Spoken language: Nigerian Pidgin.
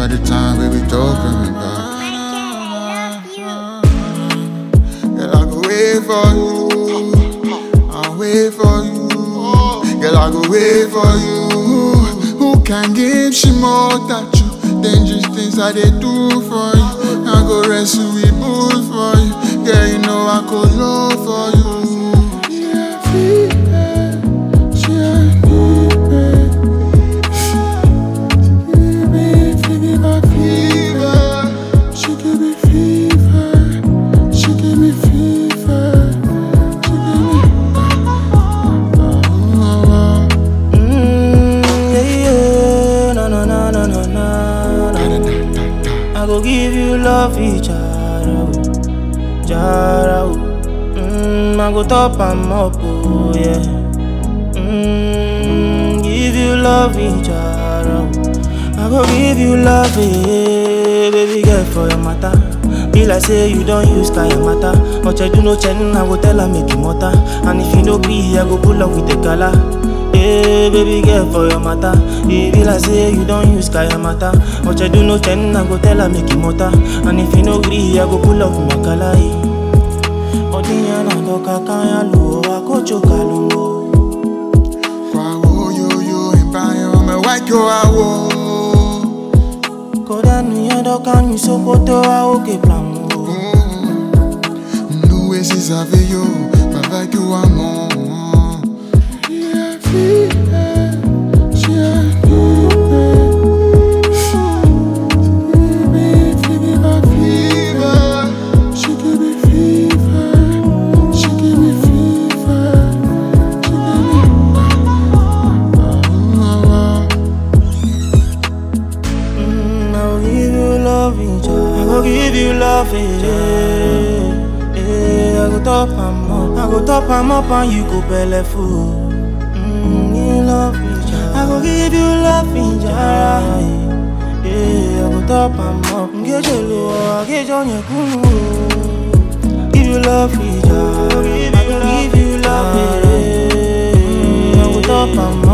are the time we be talking about. Girl, I go wait for you. I'll wait for you. Girl, I go wait for you. Who can give she more that you? Dangerous things I they do for you. I go rescue with bull for you. Girl, you know I go low for you. Yeah, fever. She a fever. She give me fever, fever. She give me fever. She give me fever. She give me. Oh, Mm, yeah, yeah, na na na na na na. na. I go give you love, each jara, oh, jara. oh. Mm, I go top am up, oh yeah. Mm, give you love, each jara. oh. I go give you love, eh, baby girl for your matter. Be like say you don't use kaya matter. But I do no chen, I go tell her make you matter. And if you no be, I go pull up with the gala. Hey, baby girl for your matter. It be like say you don't use kaya matter. But I do no chen, I go tell her make you matter. And if you no agree, I go pull up with my gala. Odiyan adoka kaya luo, akocho kalungo. Kwa wo yo yo embayo me white yo awo. Koda nuya doka ni sokoto a oke plango. Nous et si savez yo, papa que wa mon. Yeah, fever. She a fever. She give me fever, fever. She give me fever. She give me fever. She give me. Oh, Mm, I will give you love, I go give you love, eh. eh. I go top am up, I go top am up and you go belle full. Mm, you love me, I go give you love, jara. Eh, I go top am up, get your love, get your nyekunu. Give you love, jara. I go give you love, eh. I go top am